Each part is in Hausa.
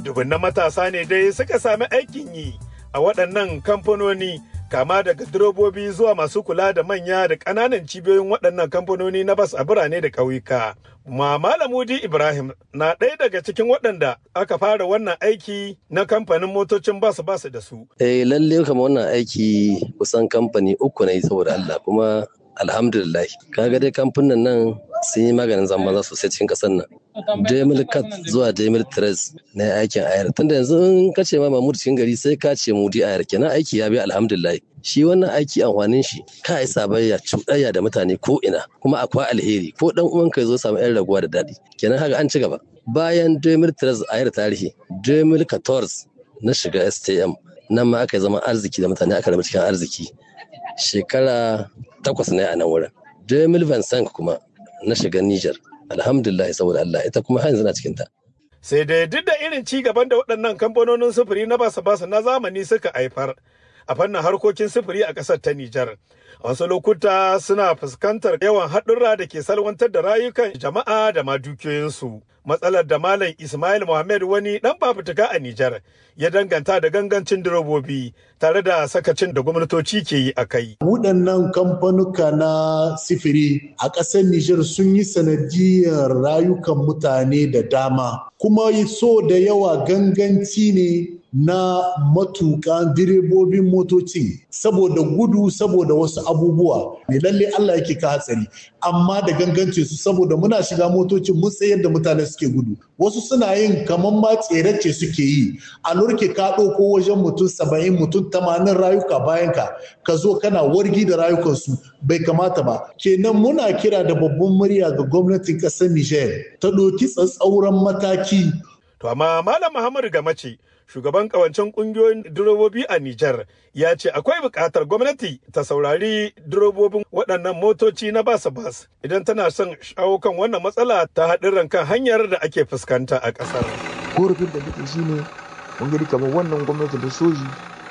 Dubunnan matasa ne dai suka sami aikin yi a waɗannan kamfanoni kama daga direbobi zuwa masu kula da manya da ƙananan cibiyoyin waɗannan kamfanoni na bas a birane da ƙauyuka. Ma Malamudi Ibrahim na ɗaya daga cikin waɗanda aka fara wannan aiki na kamfanin motocin bas bas da su. Eh lalle kama wannan aiki kusan kamfani uku na yi saboda Allah kuma alhamdulillah kaga dai kamfanin nan sun yi maganin zambanza sosai cikin ƙasar nan. Demil Cat zuwa Demil Tres na aikin ayar. Tunda yanzu in ka ce ma Mahmud cikin gari sai ka ce Mudi ayar kenan aiki ya bi alhamdulillah. Shi wannan aiki amfanin shi ka yi sabayya cuɗayya da mutane ko ina kuma akwai alheri ko dan uwanka ya zo samu yan raguwa da daɗi. Kenan haka an ci gaba. Bayan Demil Tres ayar tarihi, Demil Catorz na shiga STM nan ma aka zama arziki da mutane aka rabu cikin arziki. Shekara takwas ne a nan wurin. Demil Vincent kuma na shiga Niger. alhamdulillah saboda Allah ita kuma har yanzu na cikin ta. Sai dai duk da irin ci gaban da waɗannan kamfanonin sufuri na basa basa na zamani suka haifar a fannin harkokin sufuri a ƙasar ta Nijar. A wasu lokuta suna fuskantar yawan haɗurra da ke salwantar da rayukan jama'a da ma dukiyoyinsu. Matsalar da Malam Ismail Muhammad wani ɗan fafutuka a Nijar ya danganta da gangancin direbobi tare da sakacin da gwamnatoci ke yi a kai. Waɗannan kamfanuka na sifiri a ƙasar Nijar sun yi sanadiyar rayukan mutane da dama. Kuma so da yawa ganganci ne na matukan direbobin motoci saboda gudu saboda wasu abubuwa ne lalle Allah yake ka hatsari amma da gangance su saboda muna shiga motocin mun tsayar da mutane suke gudu wasu suna yin kamar ma tserace suke yi a lurke ka ɗauko wajen mutum saba'in mutum tamanin rayuka bayan ka ka zo kana wargi da rayukansu bai kamata ba kenan muna kira da babban murya ga gwamnatin ƙasar Nijar ta ɗauki tsatsauran mataki To amma Malam Muhammadu Gamace shugaban kawancen kungiyoyin direbobi a Nijar ya ce akwai buƙatar gwamnati ta saurari direbobin waɗannan motoci na bas bas idan tana son shawo kan wannan matsala ta haɗin kan hanyar da ake fuskanta a ƙasar. Korafin da nake shi ne mun gani kamar wannan gwamnati da soji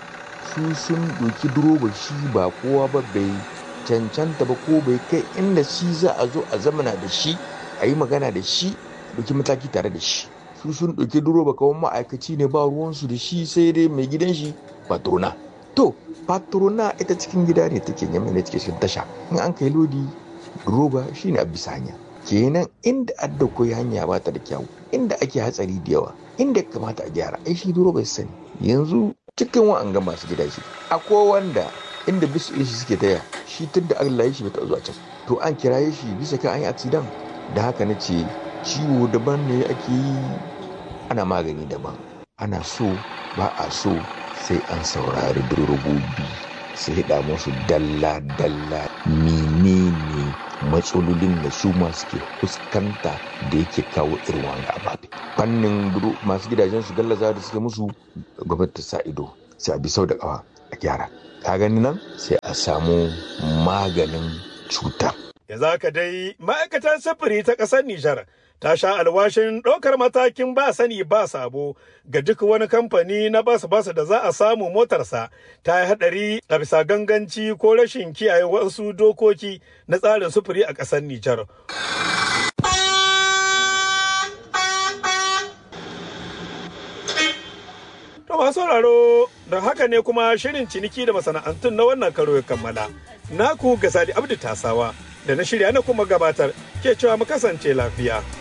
su sun ɗauki direba shi ba kowa ba bai cancanta ba ko bai kai inda shi za a zo a zamana da shi a yi magana da shi ɗauki mataki tare da shi. su sun ɗauki direba kawai ma'aikaci ne ba ruwansu da shi sai dai mai gidan shi patrona to patrona ita cikin gida ne take yamma ne take cikin tasha in an kai lodi direba shine a bisa hanya kenan inda adda koyi hanya ba ta da kyau inda ake hatsari da yawa inda kamata a gyara ai shi direba sani yanzu cikin wa'an ga masu gida shi akwai wanda inda bisu shi suke taya shi tun da Allah ya shi bai zuwa can to an kiraye shi bisa kan an yi accident da haka na ce ciwo daban ne ake yi ana magani daban ana so ba a so sai an saurari direbobi sai hida musu dalla-dalla menene matsalolin da su masu ke fuskanta da yake kawo irin wani ababe fannin masu gidajen su gallaza da suke musu gwamnati ta sa ido sai a bi sau da kawa a gyara ka gani nan sai a samu maganin cutar yanzu haka dai ma'aikatar sufuri ta ƙasar Nijar ta sha alwashin ɗaukar matakin ba sani ba sabo ga duk wani kamfani na bas bas da za a samu motarsa ta yi haɗari a bisa ganganci ko rashin kiyaye wasu dokoki na tsarin sufuri a ƙasar Nijar. To masu sauraro da haka ne kuma shirin ciniki da masana'antun na wannan karo ya kammala. Naku Gasali Abdu Tasawa da na shirya na kuma gabatar ke cewa mu kasance lafiya.